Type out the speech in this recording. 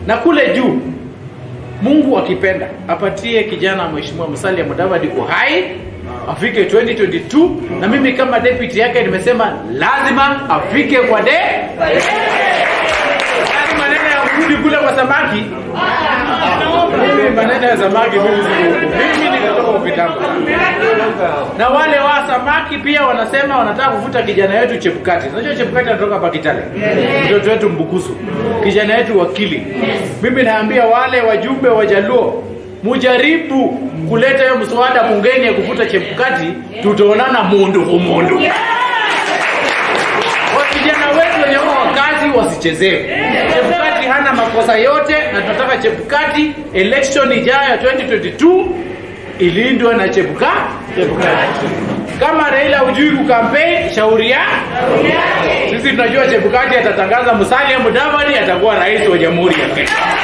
na kule juu Mungu akipenda apatie kijana mheshimiwa Musalia Mudavadi uhai afike 2022 na mimi kama deputy yake nimesema lazima afike kwa de Yaani maneno ya kurudi kule kwa samaki mimi maneno ya samaki mimi siko huko. mimi nikatoka ukitambo na wale wa samaki pia wanasema wanataka kuvuta kijana wetu Chebukati. Unajua Chebukati anatoka hapa Kitale, mtoto wetu Mbukusu, kijana wetu wakili. Mimi naambia wale wajumbe wa Jaluo, mujaribu kuleta hiyo mswada bungeni ya kuvuta Chebukati, tutaonana mundu kumundu. Wa vijana wetu wenye wako kazi wasichezewe. Chebukati hana makosa yote, na tunataka Chebukati election ijayo ya 2022 ilindwe na Chebuka Chebukati. Kama Raila hujui kukampeni, shauri ya sisi tunajua Chebukati atatangaza Musalia Mudavadi atakuwa rais wa Jamhuri ya Kenya.